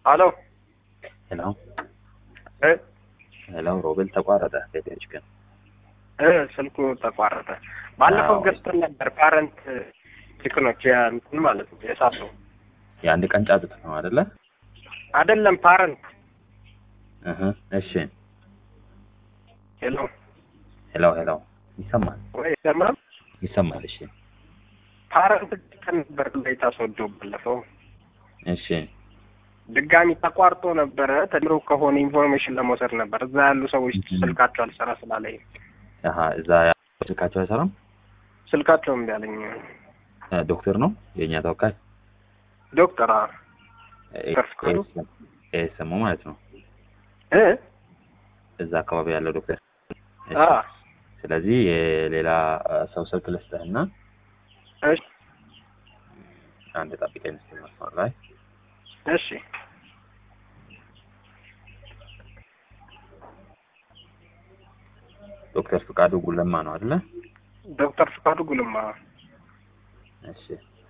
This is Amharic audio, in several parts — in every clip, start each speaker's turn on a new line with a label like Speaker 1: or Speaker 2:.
Speaker 1: አሎ
Speaker 2: ሄሎ
Speaker 1: እ
Speaker 2: ሄሎ ሮቤል ተቋረጠ። ሴቶች ግን
Speaker 1: እ ስልኩ ተቋረጠ። ባለፈው
Speaker 2: አዎ።
Speaker 1: ገዝተን ነበር ፓረንት ቺክኖች እንትን ማለት ነው የሳሱ
Speaker 2: የአንድ ቀን ጫጩት ነው አይደለ?
Speaker 1: አይደለም ፓረንት
Speaker 2: እህ እሺ።
Speaker 1: ሄሎ
Speaker 2: ሄሎ ሄሎ ይሰማል
Speaker 1: ወይ ይሰማል?
Speaker 2: ይሰማል። እሺ
Speaker 1: ፓረንት ገዝተን ነበር ላይ ታስወደው ባለፈው
Speaker 2: እሺ
Speaker 1: ድጋሚ ተቋርጦ ነበረ። ተድሮ ከሆነ ኢንፎርሜሽን ለመውሰድ ነበር። እዛ ያሉ ሰዎች
Speaker 2: Mhm.
Speaker 1: ስልካቸው አልሰራ ስላለኝ
Speaker 2: አሀ እዛ ያለው ስልካቸው አይሰራም።
Speaker 1: ስልካቸው እምቢ አለኝ።
Speaker 2: እ ዶክተር ነው የእኛ ተወካይ
Speaker 1: ዶክተር አ
Speaker 2: ኤ-
Speaker 1: ፍቃዱ?
Speaker 2: ኤ- ኤስኤሙ ማለት ነው
Speaker 1: እ
Speaker 2: እዛ አካባቢ ያለው ዶክተር። እሺ።
Speaker 1: አ
Speaker 2: ስለዚህ የሌላ እ፣ ሰው ስልክ ልስጥህና
Speaker 1: እሺ
Speaker 2: አንድ ጠብቀኝ እስኪ መስመር ላይ
Speaker 1: እሺ
Speaker 2: ዶክተር ፍቃዱ ጉለማ ነው አይደለ?
Speaker 1: ዶክተር ፍቃዱ ጉልማ
Speaker 2: እሺ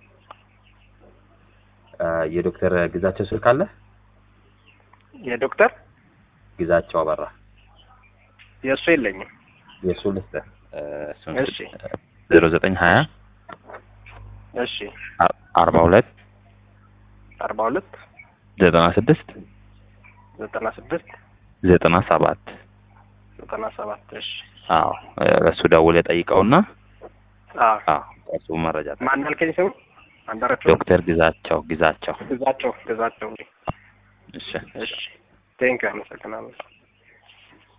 Speaker 2: እ፣ የዶክተር ግዛቸው ስልክ አለ?
Speaker 1: የዶክተር
Speaker 2: ግዛቸው አበራ
Speaker 1: የእሱ የለኝም።
Speaker 2: የእሱ ልስጥህ እ፣ እሱን
Speaker 1: እሺ
Speaker 2: ዜሮ ዘጠኝ ሀያ
Speaker 1: እሺ
Speaker 2: አርባ ሁለት
Speaker 1: አርባ ሁለት
Speaker 2: ዘጠና ስድስት
Speaker 1: ዘጠና ስድስት
Speaker 2: ዘጠና ሰባት
Speaker 1: ዘጠና ሰባት እሺ
Speaker 2: አዎ እ፣ እሱ ደውል የጠይቀውና
Speaker 1: አ
Speaker 2: አዎ እሱ መረጃ ጠ-
Speaker 1: ማን አልከኝ ስሙ? አንዳራቸው
Speaker 2: ዶክተር ግዛቸው ግዛቸው
Speaker 1: ግዛቸው ግዛቸው።
Speaker 2: እሺ
Speaker 1: እሺ ቴንክ አመሰግናለሁ።